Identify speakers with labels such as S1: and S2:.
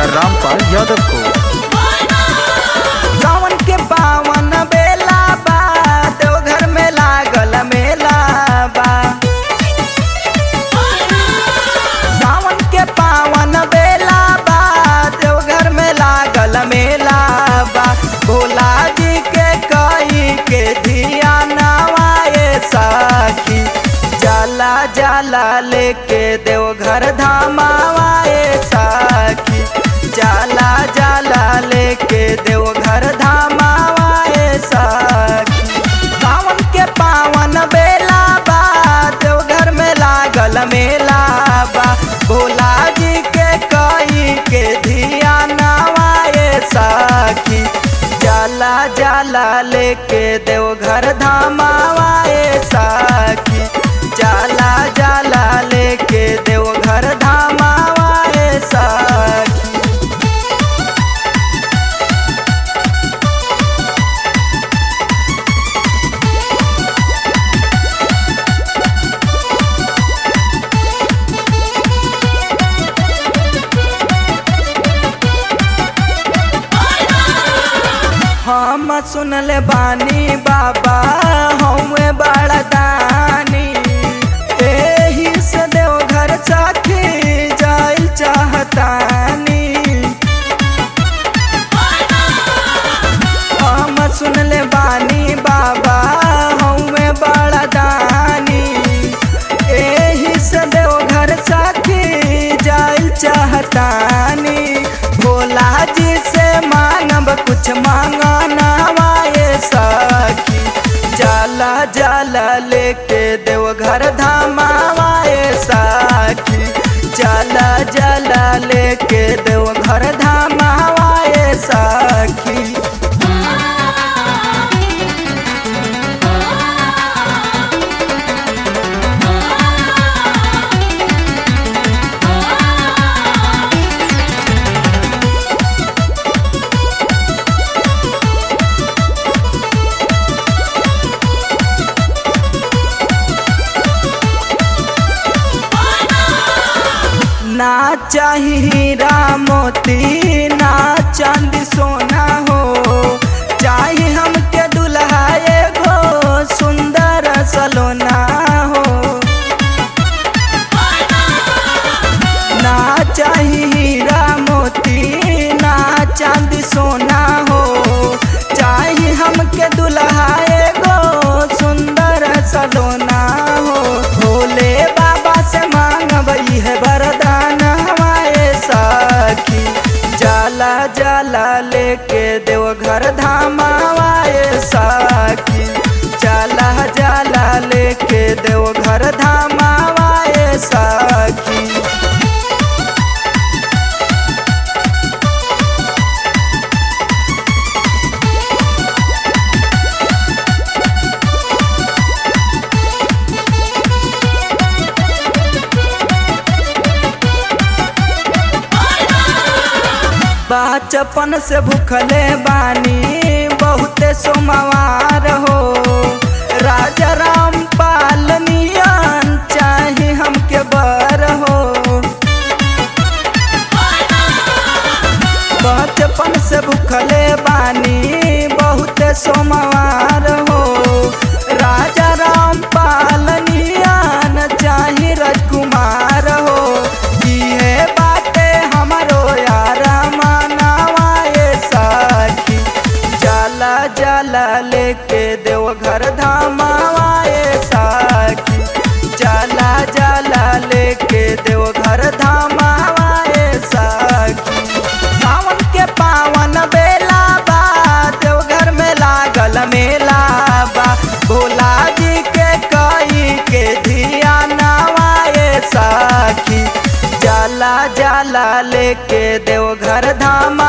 S1: ठेकेदार रामपाल यादव को
S2: सावन के पावन बेला बा देवघर में लागल मेला बा सावन के पावन बेला बा देवघर में लागल मेला बा भोला जी के कई के धिया नवाए साखी जाला जाला लेके देवघर धामावाए साखी जाला जाला लेके देवघर धामावाए साखी सावन के पावन बेला बा देवघर में लागल मेला बा भोला जी के कई के धिया नवाए साखी जाला जाला लेके देवघर धामावाए साखी जाला जाला लेके देवघर धामावाए साखी हम सुनले बानी बाबा हमें बड़ा दानी एही से देवघर साखी जाइल चाहतानी हम सुनले बानी बाबा हमें बड़ा दानी एही से देवघर साखी जाइल चाहतानी भोला जी से मांगब कुछ मांगना वाए सखी जाला जाला लेके देवघर धामावाए साखी जाला जाला लेके देवघर धामावाए साखी ना चाही हीरा मोती ना चांदी सोना हो चाही हमके दुल्हा एगो सुंदर सलोना हो ना चाही हीरा मोती ना चांदी सोना हो चाही हमके दुल्हा एगो सुंदर सलोना हो भोले बाबा से मांगबई है वरदान हमारे साखी जाला जाला लेके देवघर धामावाए साखी जाला जाला लेके देवघर धामावाए साखी बचपन से भूखले बानी बहुते सोमवार हो राजा राम पाल नियन चाहे हमके बर हो बचपन से भूखले बानी बहुते सोमवार हो राजा राम पाल नियन चाहे राजकुमार हो इहे बाटे हमारो यार मनावाए साखी जाला जाला लेके देवघर धामावाए साखी जाला जाला लेके देवघर धामावाए साखी सावन के पावन बेला बा देवघर में लागल मेला बा भोला जी के कई के धिया नवाए साखी जाला जाला लेके देवघर धाम